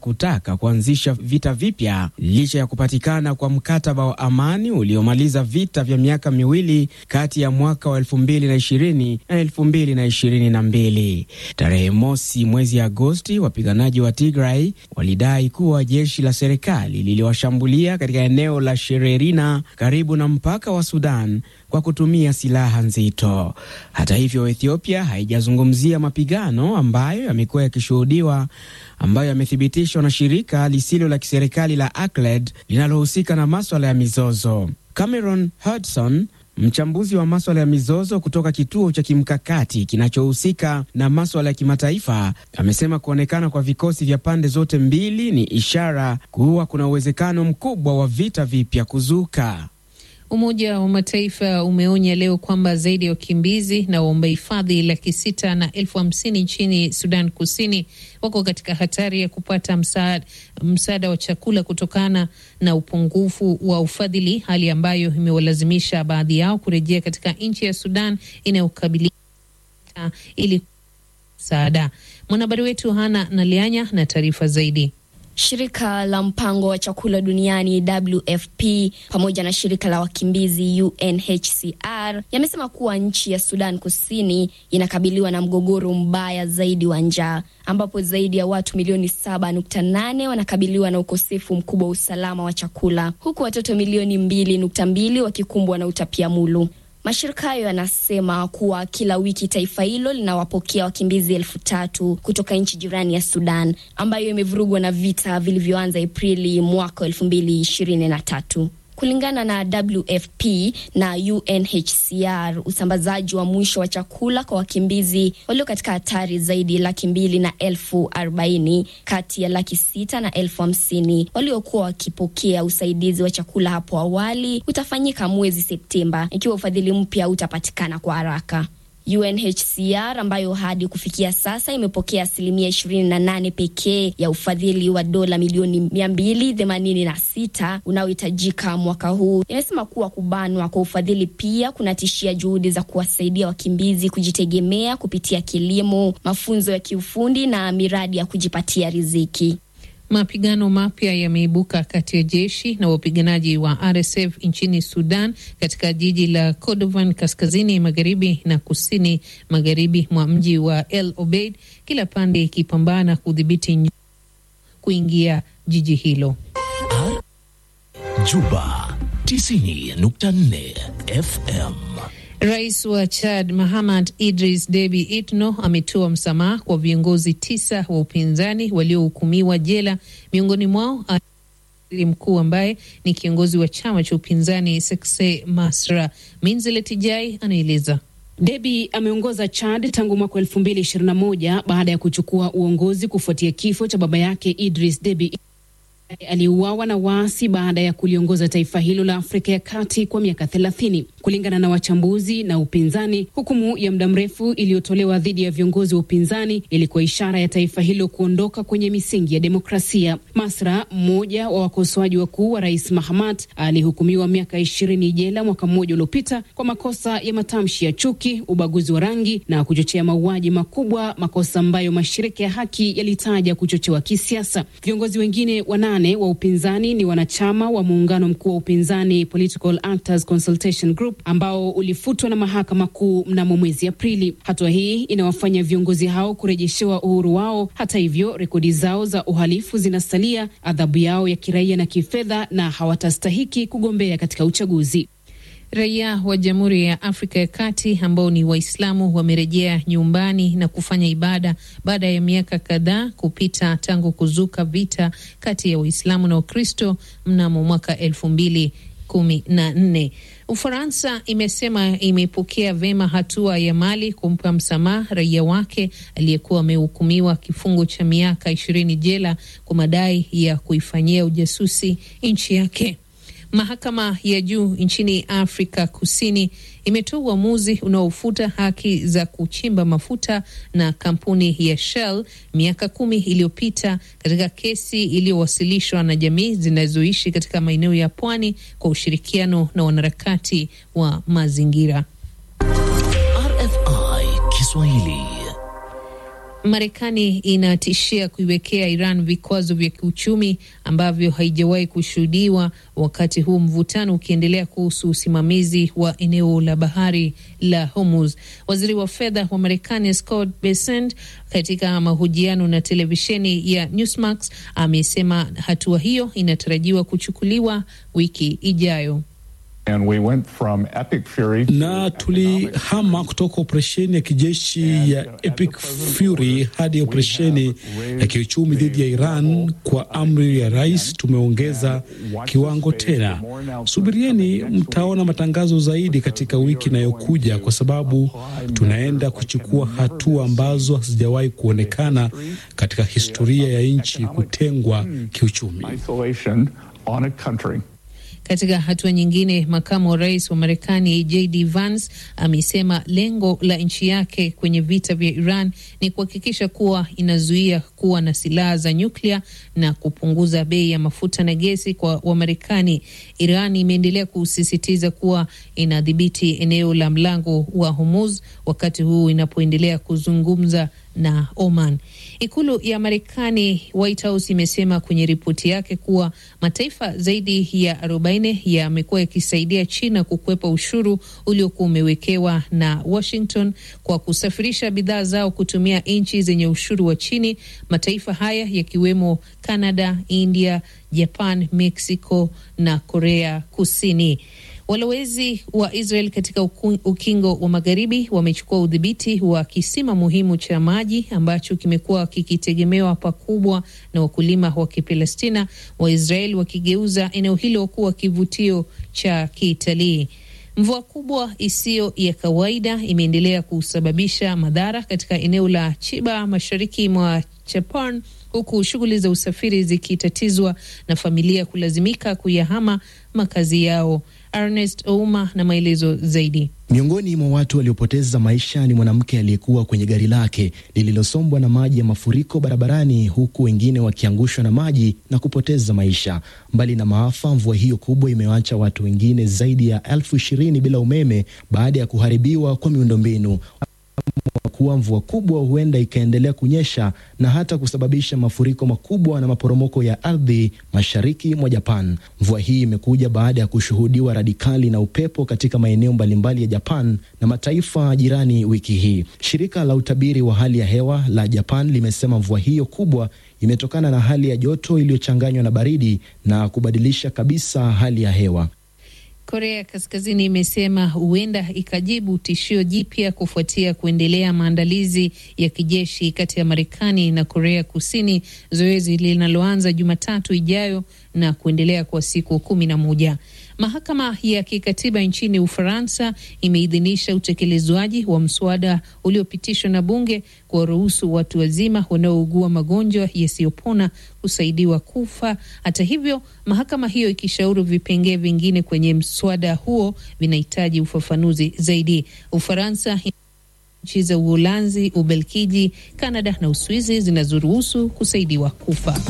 kutaka kuanzisha vita vipya licha ya kupatikana kwa mkataba wa amani uliomaliza vita vya miaka miwili kati ya mwaka wa 2020 na 2022. Tarehe mosi mwezi Agosti, wapiganaji wa Tigray walidai kuwa jeshi la serikali liliwashambulia katika eneo la Shererina karibu na mpaka wa Sudan kwa kutumia silaha nzito. Hata hivyo, Ethiopia haijazungumzia mapigano ambayo yamekuwa yakishuhudiwa, ambayo yamethibitishwa na shirika lisilo la kiserikali la ACLED linalohusika na maswala ya mizozo. Cameron Hudson mchambuzi wa maswala ya mizozo kutoka kituo cha kimkakati kinachohusika na maswala ya kimataifa amesema kuonekana kwa vikosi vya pande zote mbili ni ishara kuwa kuna uwezekano mkubwa wa vita vipya kuzuka. Umoja wa Mataifa umeonya leo kwamba zaidi ya wakimbizi na waomba hifadhi laki sita na elfu hamsini nchini Sudan Kusini wako katika hatari ya kupata msaada, msaada wa chakula kutokana na upungufu wa ufadhili, hali ambayo imewalazimisha baadhi yao kurejea katika nchi ya Sudan inayokabiliwa ili msaada. Mwanahabari wetu Hana Nalianya na taarifa zaidi. Shirika la mpango wa chakula duniani WFP pamoja na shirika la wakimbizi UNHCR yamesema kuwa nchi ya Sudan Kusini inakabiliwa na mgogoro mbaya zaidi wa njaa ambapo zaidi ya watu milioni 7.8 wanakabiliwa na ukosefu mkubwa wa usalama wa chakula huku watoto milioni 2.2 wakikumbwa na utapiamlo. Mashirika hayo yanasema kuwa kila wiki taifa hilo linawapokea wakimbizi elfu tatu kutoka nchi jirani ya Sudan ambayo imevurugwa na vita vilivyoanza Aprili mwaka elfu mbili ishirini na tatu. Kulingana na WFP na UNHCR, usambazaji wa mwisho wa chakula kwa wakimbizi walio katika hatari zaidi laki mbili na elfu arobaini kati ya laki sita na elfu hamsini waliokuwa wakipokea usaidizi wa chakula hapo awali utafanyika mwezi Septemba ikiwa ufadhili mpya utapatikana kwa haraka. UNHCR ambayo hadi kufikia sasa imepokea asilimia ishirini na nane pekee ya ufadhili wa dola milioni mia mbili themanini na sita unaohitajika mwaka huu, imesema kuwa kubanwa kwa ufadhili pia kunatishia juhudi za kuwasaidia wakimbizi kujitegemea kupitia kilimo, mafunzo ya kiufundi na miradi ya kujipatia riziki. Mapigano mapya yameibuka kati ya jeshi na wapiganaji wa RSF nchini Sudan katika jiji la Kordovan kaskazini magharibi na kusini magharibi mwa mji wa El Obeid, kila pande ikipambana kudhibiti kuingia jiji hilo. Juba 90.4 FM. Rais wa Chad Mahamad Idris Deby Itno ametoa msamaha kwa viongozi tisa wa upinzani waliohukumiwa jela, miongoni mwao waziri mkuu ambaye ni kiongozi wa chama cha upinzani Sekse Masra. Minzilet Jai anaeleza. Deby ameongoza Chad tangu mwaka elfu mbili ishirini na moja baada ya kuchukua uongozi kufuatia kifo cha baba yake Idris Deby aliuawa na waasi baada ya kuliongoza taifa hilo la Afrika ya Kati kwa miaka thelathini. Kulingana na wachambuzi na upinzani, hukumu ya muda mrefu iliyotolewa dhidi ya viongozi wa upinzani ilikuwa ishara ya taifa hilo kuondoka kwenye misingi ya demokrasia. Masra, mmoja wa wakosoaji wakuu wa rais Mahamat, alihukumiwa miaka ishirini jela mwaka mmoja uliopita kwa makosa ya matamshi ya chuki, ubaguzi wa rangi na kuchochea mauaji makubwa, makosa ambayo mashirika ya haki yalitaja kuchochewa kisiasa. Viongozi wengine wanane wa upinzani ni wanachama wa muungano mkuu wa upinzani Political Actors Consultation Group ambao ulifutwa na mahakama kuu mnamo mwezi Aprili. Hatua hii inawafanya viongozi hao kurejeshewa uhuru wao. Hata hivyo, rekodi zao za uhalifu zinasalia, adhabu yao ya kiraia na kifedha, na hawatastahiki kugombea katika uchaguzi. Raia wa Jamhuri ya Afrika ya Kati ambao ni Waislamu wamerejea nyumbani na kufanya ibada baada ya miaka kadhaa kupita tangu kuzuka vita kati ya Waislamu na Wakristo mnamo mwaka elfu mbili kumi na nne. Ufaransa imesema imepokea vema hatua ya Mali kumpa msamaha raia wake aliyekuwa amehukumiwa kifungo cha miaka ishirini jela kwa madai ya kuifanyia ujasusi nchi yake. Mahakama ya juu nchini Afrika Kusini imetoa uamuzi unaofuta haki za kuchimba mafuta na kampuni ya Shell miaka kumi iliyopita katika kesi iliyowasilishwa na jamii zinazoishi katika maeneo ya pwani kwa ushirikiano na wanaharakati wa mazingira. RFI Kiswahili. Marekani inatishia kuiwekea Iran vikwazo vya kiuchumi ambavyo haijawahi kushuhudiwa, wakati huu mvutano ukiendelea kuhusu usimamizi wa eneo la bahari la Hormuz. Waziri wa fedha wa Marekani Scott Bessent, katika mahojiano na televisheni ya Newsmax, amesema hatua hiyo inatarajiwa kuchukuliwa wiki ijayo. And we went from Epic Fury na tulihama kutoka operesheni ya kijeshi ya Epic Fury hadi operesheni ya kiuchumi dhidi ya Iran. Kwa amri ya rais, tumeongeza kiwango tena. Subirieni, mtaona matangazo zaidi katika wiki inayokuja, kwa sababu tunaenda kuchukua hatua ambazo hazijawahi kuonekana katika historia ya nchi kutengwa kiuchumi. isolation on a country. Katika hatua nyingine, makamu wa rais wa Marekani JD Vance amesema lengo la nchi yake kwenye vita vya Iran ni kuhakikisha kuwa inazuia kuwa na silaha za nyuklia na kupunguza bei ya mafuta na gesi kwa Wamarekani. Iran imeendelea kusisitiza kuwa inadhibiti eneo la mlango wa Hormuz, wakati huu inapoendelea kuzungumza na Oman. Ikulu ya Marekani, White House, imesema kwenye ripoti yake kuwa mataifa zaidi ya 40 yamekuwa yakisaidia China kukwepa ushuru uliokuwa umewekewa na Washington kwa kusafirisha bidhaa zao kutumia nchi zenye ushuru wa chini. Mataifa haya yakiwemo Canada, India, Japan, Mexico na Korea Kusini. Walowezi wa Israel katika ukingo wa magharibi wamechukua udhibiti wa kisima muhimu cha maji ambacho kimekuwa kikitegemewa pakubwa na wakulima wa Kipalestina, Waisrael wakigeuza eneo hilo kuwa kivutio cha kitalii. Mvua kubwa isiyo ya kawaida imeendelea kusababisha madhara katika eneo la Chiba mashariki mwa Japan, huku shughuli za usafiri zikitatizwa na familia kulazimika kuyahama makazi yao. Ernest Ouma na maelezo zaidi. Miongoni mwa watu waliopoteza maisha ni mwanamke aliyekuwa kwenye gari lake lililosombwa na maji ya mafuriko barabarani, huku wengine wakiangushwa na maji na kupoteza maisha. Mbali na maafa, mvua hiyo kubwa imewacha watu wengine zaidi ya elfu ishirini bila umeme baada ya kuharibiwa kwa miundombinu kuwa mvua kubwa huenda ikaendelea kunyesha na hata kusababisha mafuriko makubwa na maporomoko ya ardhi mashariki mwa Japan. Mvua hii imekuja baada ya kushuhudiwa radikali na upepo katika maeneo mbalimbali ya Japan na mataifa jirani wiki hii. Shirika la utabiri wa hali ya hewa la Japan limesema mvua hiyo kubwa imetokana na hali ya joto iliyochanganywa na baridi na kubadilisha kabisa hali ya hewa. Korea Kaskazini imesema huenda ikajibu tishio jipya kufuatia kuendelea maandalizi ya kijeshi kati ya Marekani na Korea Kusini, zoezi linaloanza Jumatatu ijayo na kuendelea kwa siku kumi na moja. Mahakama ya kikatiba nchini Ufaransa imeidhinisha utekelezwaji wa mswada uliopitishwa na bunge kuwaruhusu watu wazima wanaougua magonjwa yasiyopona kusaidiwa kufa. Hata hivyo, mahakama hiyo ikishauri vipengee vingine kwenye mswada huo vinahitaji ufafanuzi zaidi. Ufaransa nchi za Uholanzi, Ubelgiji, Kanada na Uswizi zinazoruhusu kusaidiwa kufa.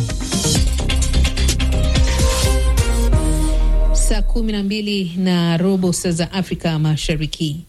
Saa kumi na mbili na robo saa za Afrika Mashariki.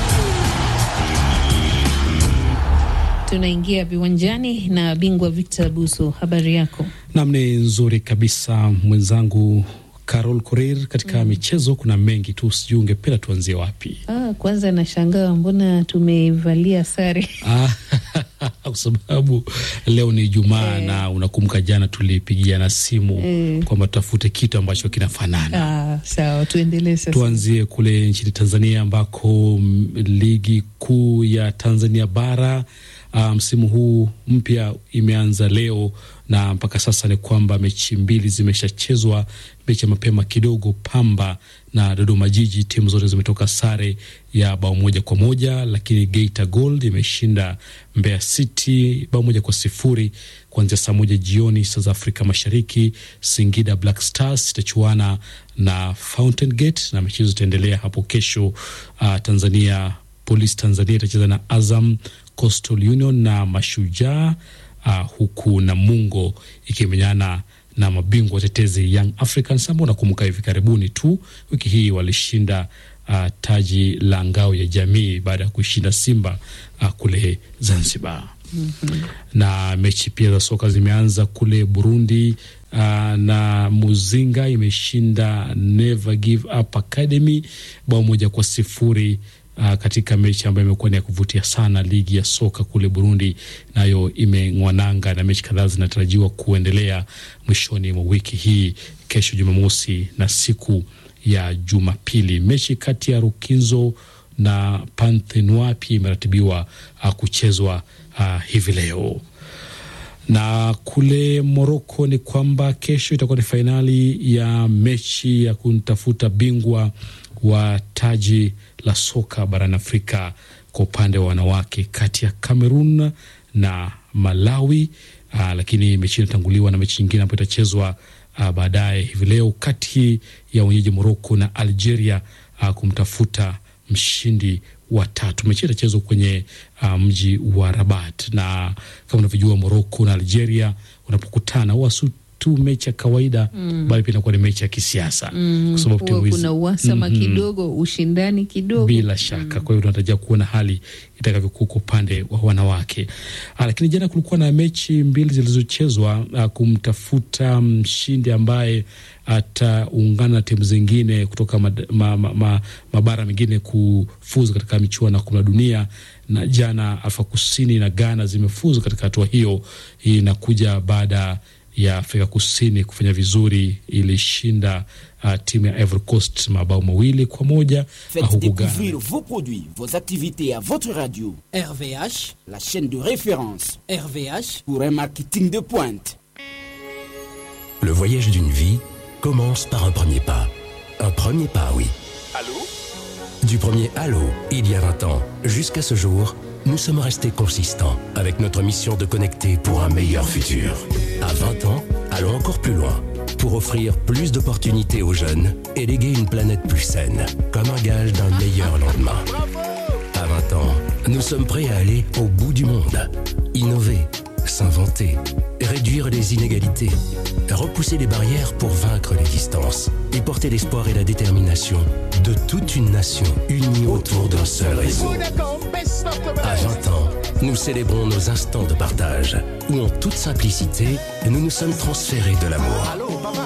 Tunaingia viwanjani na bingwa Victor Buso, habari yako? Nam, ni nzuri kabisa mwenzangu Carol Korir. Katika mm. michezo kuna mengi tu, sijui ungependa tuanzie wapi? Ah, kwanza nashangaa mbona tumevalia sare kwa sababu leo ni Ijumaa eh, na unakumbuka jana tulipigiana simu eh, kwamba tutafute kitu ambacho kinafanana. Ah, sawa, tuendelee sasa. Tuanzie kule nchini Tanzania ambako ligi kuu ya Tanzania bara msimu um, huu mpya imeanza leo na mpaka sasa ni kwamba mechi mbili zimeshachezwa. Mechi ya mapema kidogo, Pamba na Dodoma Jiji, timu zote zimetoka sare ya bao moja kwa moja, lakini Geita Gold imeshinda Mbeya City bao moja kwa sifuri kuanzia saa moja jioni saa za Afrika Mashariki. Singida Black Stars itachuana na Fountain Gate na michezo itaendelea hapo kesho. Uh, Tanzania Police Tanzania itacheza na Azam, Coastal Union na Mashujaa uh, huku Namungo ikimenyana na mabingwa watetezi Young Africans ambao nakumbuka hivi karibuni tu wiki hii walishinda uh, taji la ngao ya jamii baada ya kuishinda Simba uh, kule Zanzibar. na mechi pia za soka zimeanza kule Burundi. Uh, na Muzinga imeshinda Never Give Up Academy bao moja kwa sifuri uh, katika mechi ambayo imekuwa ni ya kuvutia sana. Ligi ya soka kule Burundi nayo imeng'wananga na mechi kadhaa zinatarajiwa kuendelea mwishoni mwa wiki hii, kesho Jumamosi na siku ya Jumapili. Mechi kati ya Rukinzo na Panthenoi pia imeratibiwa uh, kuchezwa uh, hivi leo na kule Moroko ni kwamba kesho itakuwa ni fainali ya mechi ya kumtafuta bingwa wa taji la soka barani Afrika kwa upande wa wanawake kati ya Cameroon na Malawi. Aa, lakini mechi inatanguliwa na mechi nyingine ambayo itachezwa baadaye hivi leo kati ya wenyeji Moroko na Algeria aa, kumtafuta mshindi wa tatu. Mechi itachezwa kwenye uh, mji wa Rabat, na kama unavyojua Moroko na Algeria unapokutana huwa si tu mechi ya kawaida mm. bali pia inakuwa ni mechi ya kisiasa mm. kwa sababu timu hizi kuna uhasama Mhm. kidogo, ushindani kidogo. bila shaka. Kwa hiyo tunatarajia kuona hali itakavyokuwa kwa upande wa wanawake. Ah, lakini jana kulikuwa na mechi mbili zilizochezwa ah, kumtafuta mshindi ambaye ataungana na timu zingine kutoka mad- ma, ma, ma, mabara mengine kufuzu katika michuano ya kombe la dunia. Na jana Afrika Kusini na Ghana zimefuzu katika hatua hiyo. Hii inakuja baada ya Afrika Kusini kufanya vizuri, ilishinda uh, timu ya Ivory Coast mabao mawili kwa moja uh, Faites huku Ghana découvrir vos produits, vos activités à votre radio. RVH, la chaîne de référence RVH, pour un marketing de pointe. Le voyage d'une vie commence par un premier pas. Un premier pas, oui. Allô Du premier Allô, il y a 20 ans, jusqu'à ce jour, nous sommes restés consistants avec notre mission de connecter pour un meilleur futur. À 20 ans, allons encore plus loin pour offrir plus d'opportunités aux jeunes et léguer une planète plus saine, comme un gage d'un meilleur lendemain. À 20 ans, nous sommes prêts à aller au bout du monde, innover, s'inventer, réduire les inégalités, repousser les barrières pour vaincre les distances et porter l'espoir et la détermination de toute une nation unie autour d'un seul réseau. À 20 ans, nous célébrons nos instants de partage, où en toute simplicité, nous nous sommes transférés de l'amour.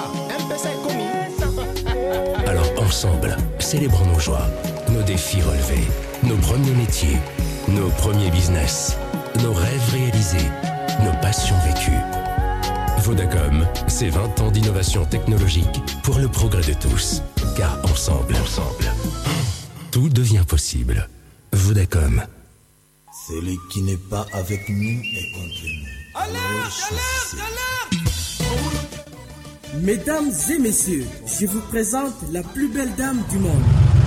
Alors ensemble, célébrons nos joies, nos défis relevés, nos premiers métiers, nos premiers business, nos rêves réalisés, nos passions vécues. Vodacom, c'est 20 ans d'innovation technologique pour le progrès de tous. Car ensemble, ensemble, tout devient possible. Vodacom. Celui qui n'est pas avec nous est contre nous. Mesdames et messieurs, je vous présente la plus belle dame du monde.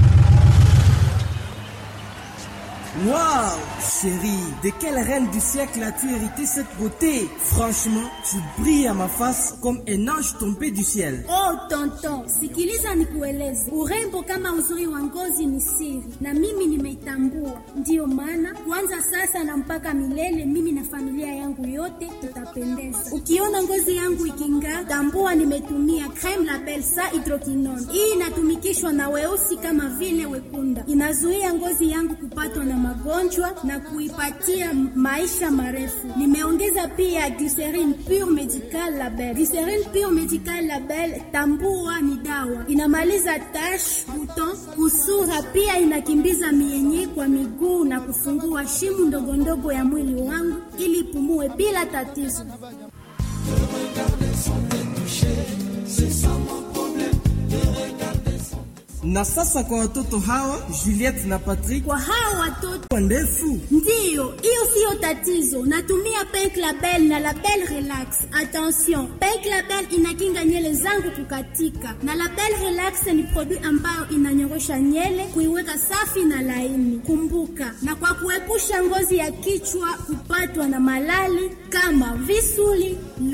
Waouh, chérie, de quelle reine du siècle as-tu hérité cette beauté Franchement, tu brilles à ma face comme un ange tombé du ciel. Oh tonton, sikiliza nikueleze, urembo kama uzuri wa ngozi ni siri, na mimi nimeitambua. Ndiyo maana kuanza sasa na mpaka milele, mimi na familia yangu yote tutapendeza. Ukiona ngozi yangu iking'aa, tambua nimetumia creme la Belsa hydroquinone. Hii inatumikishwa na weusi kama vile wekunda, inazuia ngozi yangu kupatwa na magonjwa na kuipatia maisha marefu. Nimeongeza pia glycerine pure medical label. Glycerine pure medical label, tambua ni dawa, inamaliza tash, buton, kusura, pia inakimbiza mienye kwa miguu na kufungua shimu ndogo ndogo ya mwili wangu ili ipumue bila tatizo. Na sasa kwa watoto hawa Juliette na Patrick, Kwa hawa watoto kwa ndefu Ndiyo, hiyo siyo tatizo. Natumia Pink Label na Label Relax. Attention, Pink Label inakinga nywele zangu kukatika, na Label Relax ni produit ambayo inanyorosha nywele kuiweka safi na laini. Kumbuka, na kwa kuepusha ngozi ya kichwa kupatwa na malali kama visuli